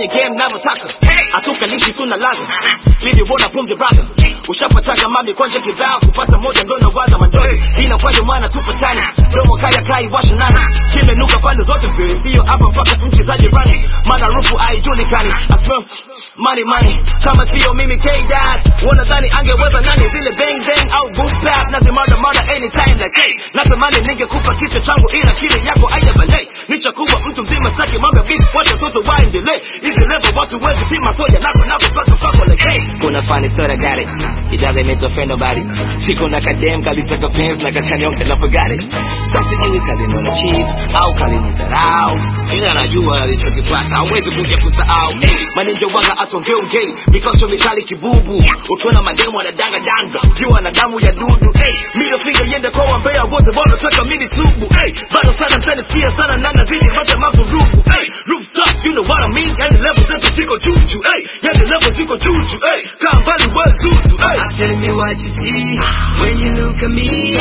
kwenye game navyotaka hatukalishi tuna laza video bona pumzi brother ushapataga mami kwanja kibao kupata moja ndo nawaza mandogo ina kwaje mwana tupatani domo kaya kai washa nani kimenuka pande zote mzee sio hapa mpaka nchi za jirani maana rufu haijulikani I smell money money kama sio mimi K dad wanadhani angeweza nani vile bang bang au boom bap nazimada mada anytime like hey natamani ningekupa kichwa changu ila kile yako aina balei nishakuwa mtu mzima staki mambo ya beef wacha watoto waendelee hizi level watu wezi si masoja nako nako paka pako like hey kuna funny story I got it it doesn't mean to offend nobody siku na kadem kalitaka pens na kakanyonga na forgot it sasa sijui kalinona cheap au kalinidharau ila najua alichokipata hawezi kuja kusahau hey, maninja waga atongee ungei mikosho mikali kibubu ukiona mademu anadanga danga ukiwa na damu ya dudu hey, middle finger yende kwa wambea wote wanataka mini tubu hey, bado sana mtanisikia sana na nazidi rote mavurugu hey, rooftop you know what I mean yani level zetu ziko juju hey, yani level ziko juju hey, kaa mbali wezuzu hey. Tell me what you see when you look at me.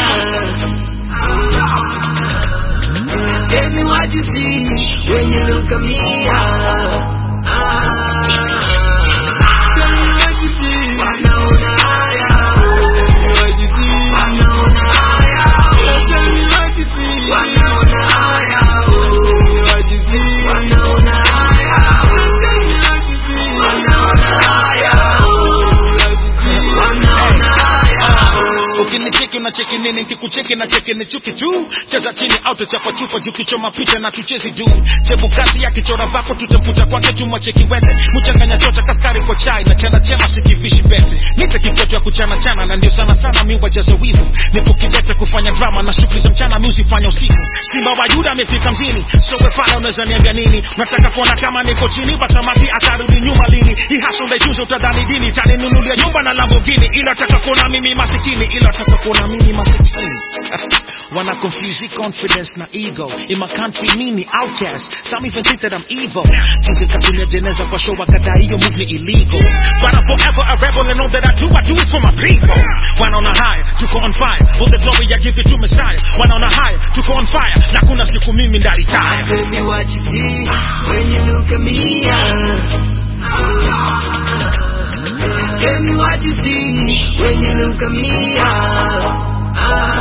ah. Tell me what you see when you look at me. ah. Ah. Tell me what you see. Wanaona haya. What you see. Wanaona haya. Tell me what you see. Wanaona haya. What you see. Wanaona haya. Tell me what you see. Wanaona haya. What you see. Wanaona haya. ukinicheki unacheki nini nkikucheki na cheki ni chuki tu cheza chini au tuchapa chupa juu kichoma picha na tuchezi du chebukati ya kichora vako tutamfuta kwake tumwacheki wete mchanganya chota kaskari kwa chai na chana chema sikivishi bete nite kitoto ya kuchana chana na ndio sana sana mi wajaza wivu nipo kidete kufanya drama na shughuli za mchana mi usifanya usiku simba wa yuda amefika mjini so wefana unaweza niambia nini nataka kuona kama niko chini basamaki atarudi nyuma lini hii hasa unaijuza utadhani dini taninunulia nyumba na Lamborghini ila taka kuona mimi masikini ila taka kuona mimi masikini Wanna confuse confidence na ego In my country mimi outcast Some even think that I'm evil Jinsi katunia jeneza kwa show wakadai hiyo move ni illegal But I'm forever a rebel and all that I do I do it for my people Wanaona high, tuko on fire All the glory I give it to Messiah Wanaona high, tuko on fire Na kuna siku mimi ndalitaya Tell me what you see when you look at me. ah. Tell me what you see when you look at me. ah. Ah.